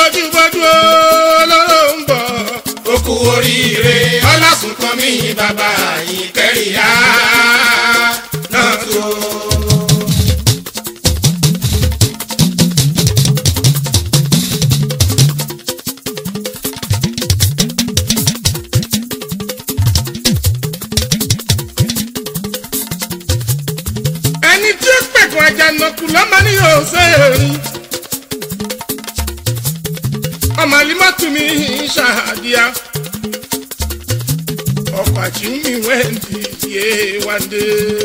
bójúbójú olóró ń bọ̀. ó kú oríire ọlásùnkàn mi bàbá yìí kẹrìá náà tó. ẹni tí ó pẹ̀kun àjànàkú lọ́mọ ní òṣèré. ọmọ alimọ́tù mi ṣàdíyà. ọkọ̀ àchìmí wẹ́ndì yé wáńdé.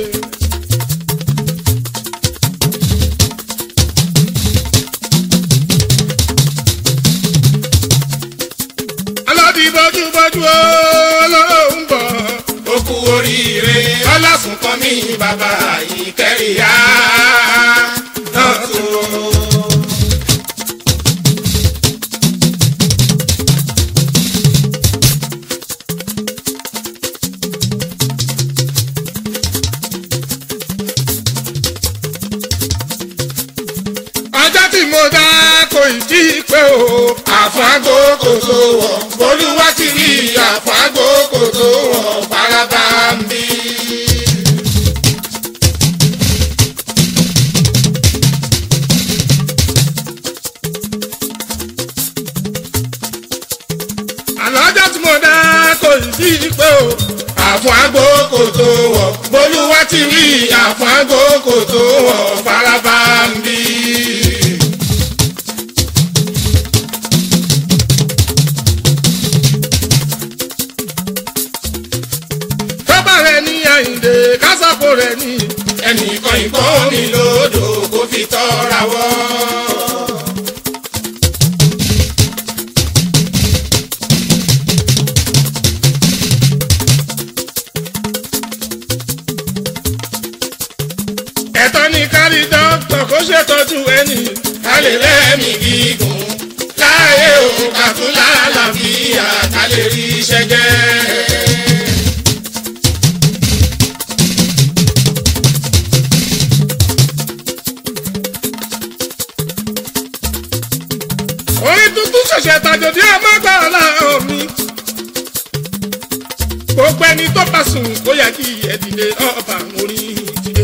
alọ́dí bójúbójú olóró ń bọ̀. ó kú oríire ọlásùnkàn mi bàbá yìí kẹrìá náà tó. ọjọ́ tí mo dá kò ì tí ì pé o. àfáàgò kò tó wọ̀ olúwa ti rí àfáàgò kò tó wọ̀ faraba ń bí. àná ọjọ́ tí mo dá kò ì tí ì pé o. àfáàgò kò tó wọ̀ olúwa ti rí àfáàgò kò tó wọ̀ faraba ń bí. tọ́ba rẹ̀ ní àyíǹde kásàpò rẹ̀ ní. ẹnìkan ìbọn mi lòdò kó fi tọ́ra wọ́. ẹ̀tọ́ ní kárí dókítà kó ṣètọ́jú ẹni. ká lè lẹ́mìí gígùn láàyè òun ká tún lálàáfíà ká lè rí iṣẹ́ jẹ́. orí tuntun ṣẹ̀ṣẹ̀ tàjòdì ọmọgbà ọ̀làhàn mi. gbogbo ẹni tó bá sùn kó yẹ kí ẹ dìde ọba orí dìde.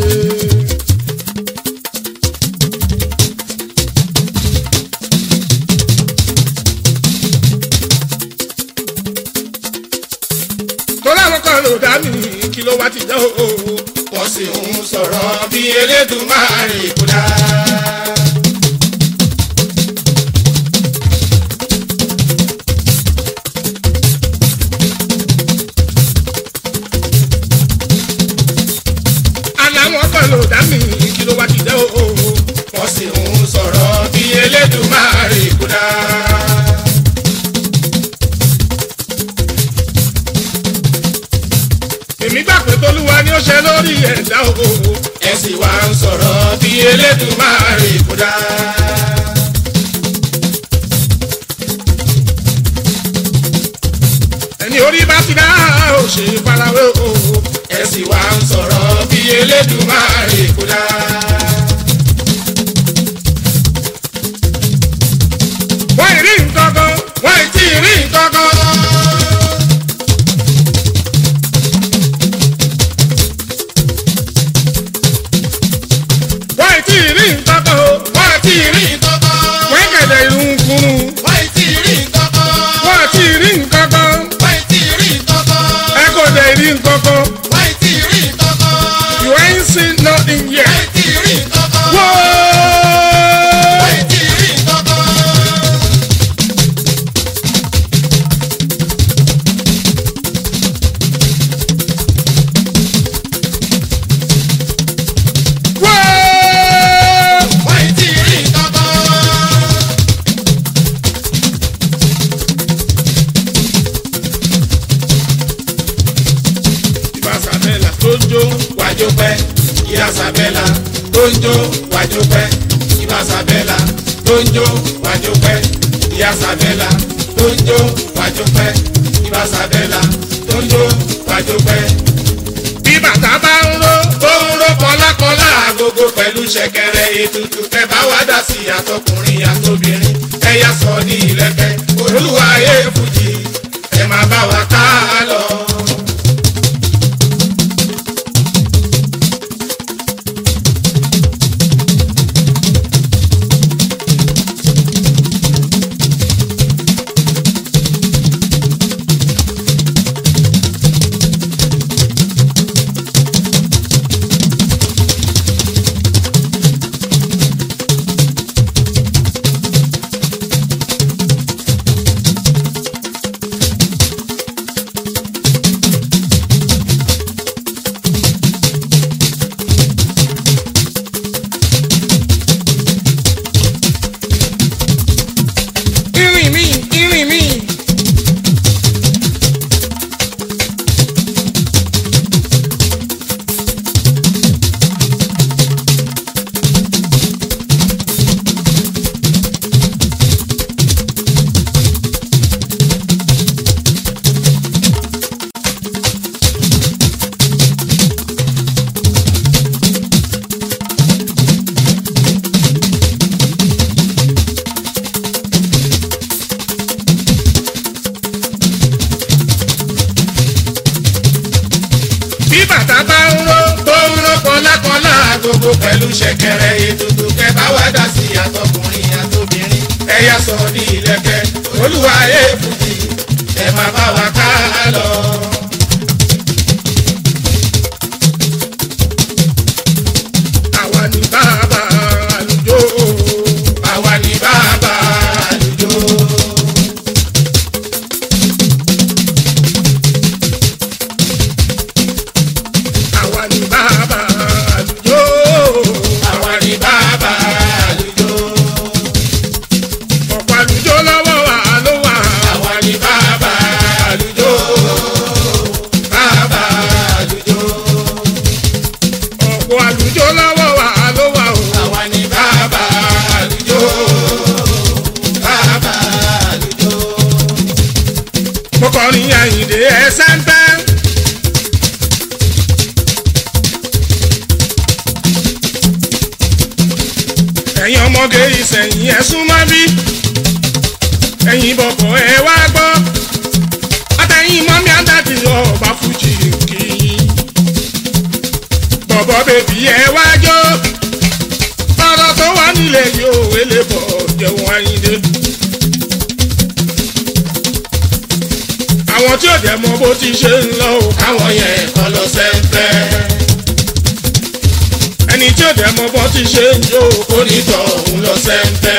torí àwọn kan ló dá mi kí ló wá ti jẹ́ o. wọ́n sì ń sọ̀rọ̀ bí Elédùmarè kó dá. àlàwọn kan ló dá mi kí ló wá ti jẹ́ o. wọ́n sì ń sọ̀rọ̀ bí Elédùmarè kó dá. èmi gbà pé tolúwa ni ó ṣe lórí ẹ̀dá o. ẹ sì wá ń sọ̀rọ̀ bí Elédùmarè kó dá. ẹni orí bá ti dá ò ṣe farawé o. ẹ sì wá ń sọ̀rọ̀ bí Elédùmarè kó dá. wọ́n ì rí nǹkan kan wọ́n ì tí ì rí nǹkan kan. wọ́n ì tí ì rí nǹkan kan o. wọ́n ti rí nǹkan kan. wọ́n kẹ̀dẹ̀ irun kunu. wọ́n ti rí nǹkan kan. wọ́n ì tí ì rí nǹkan kan. wọ́n ti rí nǹkan kan. ẹ kò dẹ̀ rí nǹkan kan. wọ́n ti rí nǹkan kan. you ain't seen nothing yet. wọ́n ti rí nǹkan kan. wọ́ọ́. wọ́n ti rí nǹkan kan. wọ́ọ́. wọ́n ti rí nǹkan kan. ìbásàbẹ̀là tó ń jó. wájú pẹ́ ìyá sàbẹ́là tó ń jó wájú pẹ́ ìbá sàbẹ́là tó ń jó wájú pẹ́ ìyá sàbẹ́là tó ń jó wájú pẹ́ ìbá sàbẹ́là tó ń jó wájú pẹ́. bí bàtà bá ń ró. ó ń ró kọlákọlá agogo pẹ̀lú ṣẹ̀kẹ̀rẹ̀ ètùtù tẹ́ bá wá dá sí àtọkùnrin àtobìnrin ẹ̀yà sọ ní ìlú. agogo pẹ̀lú ṣẹ̀kẹ̀rẹ̀ ètùtù kẹ bá wá dá sí àtọkùnrin àtobìnrin ẹ̀yà sọ ní ilẹ̀kẹ̀ olúwa èèfùjì ẹ máa bá wa ká lọ. àwa ni bàbá àlùjọ. àwa ni bàbá àlùjọ. àwa ni bàbá àlùjọ. àwa ni bàbá àlùjọ. ọ̀pọ̀ àlùjọ lọ́wọ́ wa ló wà. àwa ni bàbá àlùjọ. bàbá àlùjọ. ọ̀pọ̀ àlùjọ lọ́wọ́ wa ló wà o. àwa ni bàbá àlùjọ. bàbá àlùjọ. mo kọrin àyìndé ẹsẹ̀ ń tẹ́. ẹ̀yin ọmọge ìsẹ̀yìn ẹ̀ súnmọ́ bí. ẹ̀yin bọ̀bọ̀ ẹ wá gbọ́. àtẹ̀yìn mọ́mí àdàdì ọba fújì kì í. bọ̀bọ̀ bèbí ẹ wá jó. ọ̀rọ̀ tó wà nílẹ̀ yóò wélé bọ̀ jẹun àyìndé. àwọn tí ò dẹ̀ mọ bó ti ṣe ń lọ o. káwọn yẹn kọ́ lọ sẹ́ńpẹ́. ẹni tí ò dẹ̀ mọ bó ti ṣe ń jó o. onítọ̀ òun lọ sẹ́ńpẹ́.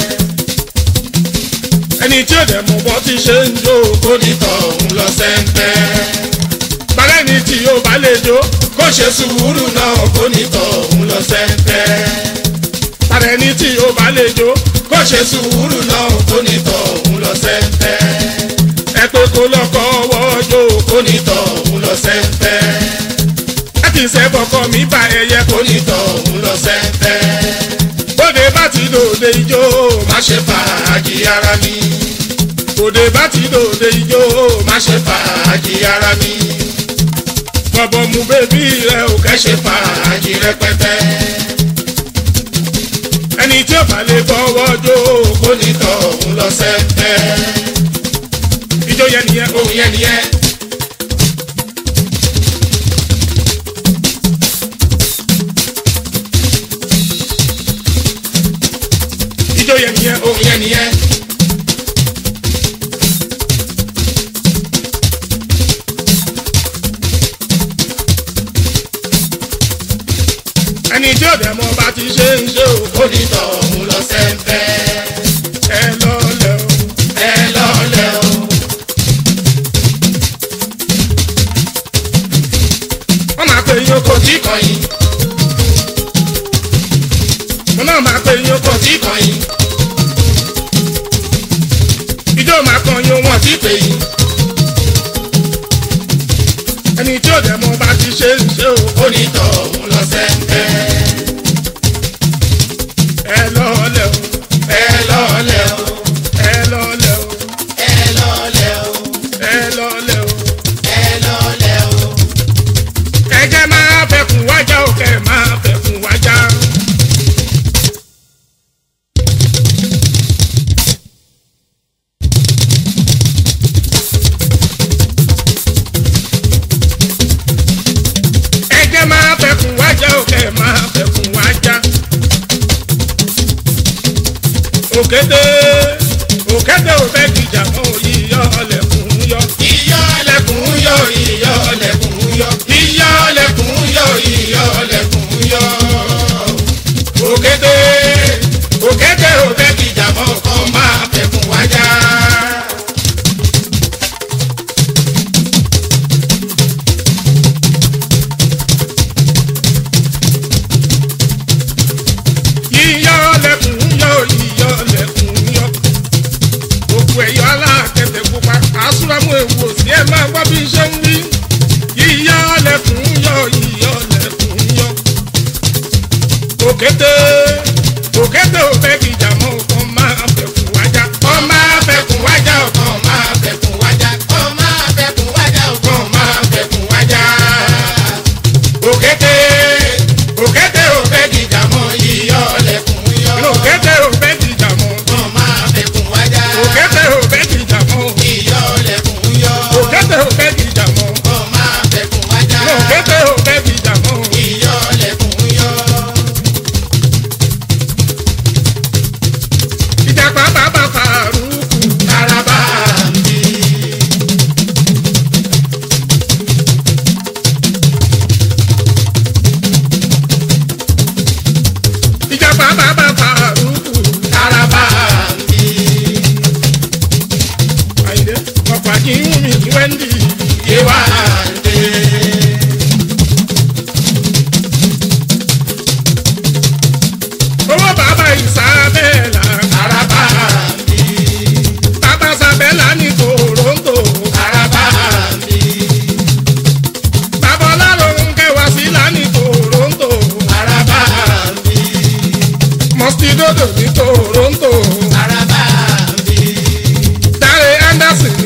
ẹni tí ò dẹ̀ mọ bó ti ṣe ń jó o. onítọ̀ òun lọ sẹ́ńpẹ́. balẹ̀ ni tí yóò bá lè jó. kó ṣe sùúrù náà onítọ̀ òun lọ sẹ́ńpẹ́. balẹ̀ ni tí yóò bá lè jó. kó ṣe sùúrù náà onítọ̀ òun lọ sẹ́ńpẹ́. ẹ pé kó lọ́kọ́ ọwọ́ jó o. onítọ̀ òun lọ sẹ́ńpẹ́. ẹ ti ṣe bọ̀kọ mi bá ẹyẹ kó. onítọ̀ òun lọ sẹ́ńpẹ́. bóde bá ti dòde ijó o. má ṣe fàájì ara mi. bóde bá ti dòde ijó o. má ṣe fàájì ara mi. bọ̀bọ̀ mu bébí rẹ ò ẹ kẹ́ ṣe fàájì rẹpẹtẹ. ẹni tí ò bá lè fọwọ́ jó o. onítọ̀ òun lọ sẹ́ńpẹ́. ijó yẹn nìyẹn o. òun yẹn nìyẹn. ijó yẹn nìyẹn o. òun yẹn nìyẹn. ẹni tí ò dẹ̀ mọ bá ti ṣe ń ṣe o. onítọ̀ òun lọ sẹ́ńpẹ́. ẹ lọ́lẹ̀ o. ẹ lọ́lẹ̀ o. wọ́n máa pe yín oko kò tí kàn yín. mo náà máa pe yín oko kò tí kàn yín. ijó máa kan yín wọ́n wọ́n ti pè yín. ẹni tí ò dẹ̀ mọ bá ti ṣe ń ṣe o. onítọ̀ òun lọ sẹ́ńpẹ́. ẹ lọ́lẹ̀ o. ẹ lọ́lẹ̀ o. ẹ lọ́lẹ̀ o. ẹ lọ́lẹ̀ o. ẹ lọ́lẹ̀ o. ẹ lọ́lẹ̀ o. ẹ̀jẹ̀ máa fẹ̀kùn wájà o kẹ̀ máa fẹ̀kùn wájà. ẹ̀jẹ̀ máa fẹ̀kùn wájà o kẹ̀ máa fẹ̀kùn wájà. òkété òkété ò fẹ́ kìjà mọ́ yíyọ ọlẹ́kùn yọ. iyọ̀ ọlẹ́kùn yọ iyọ̀ ọlẹ́kùn yọ. iyọ̀ ọlẹ́kùn yọ iyọ̀ ọlẹ́kùn yọ. òkété òkété ò fẹ́ kìjà mọ́ kọ́ máa fẹ̀kùn wájà. yíyọ lẹkùn yọ yíyọ lẹkùn yọ gbogbo ẹyọ alákẹtẹ pupa àsúrámù ewu òsì ẹ máa gbọ́ bí iṣẹ́ ń wí yíyọ lẹkùn yọ yíyọ lẹkùn yọ òkété òkété ò fẹ́ kí ìjà mọ́ ọkàn máa fẹ́ fún wájà kọ́ máa fẹ̀kùn wájà ọkàn máa fẹ̀kùn wájà kọ́ máa fẹ̀kùn wájà ọkàn máa fẹ̀kùn wájà. òkété òkété ò fẹ́ kìjà mọ́ iyọ̀ ọlẹ́kùn yọ. òkété ò fẹ́ kí ìjà mọ́ kọ́ máa fẹ̀kùn wájà. òkété ò fẹ́ kí ìjà mọ́ iyọ̀ ọlẹ́kùn yọ. òkété ò fẹ́ kí ìjà mọ́ kọ́ máa fẹ̀kùn wájà. òkété ò fẹ́ kí ìjà mọ́ iyọ̀ ọlẹ́kùn yọ. bàbá fàrúkù Araba mi. àyìnlé ọkọ̀ àkíyún mi ní wẹ́ndì Yewande. owó bàbá ìsàbẹ̀là Araba mi. bàbá sàbẹ̀là ní toronto Araba mi. bàbá ọlọ́run kẹwàá sí là ní toronto Araba mi. mọ́sídódò ní toronto Araba mi. dáre anderson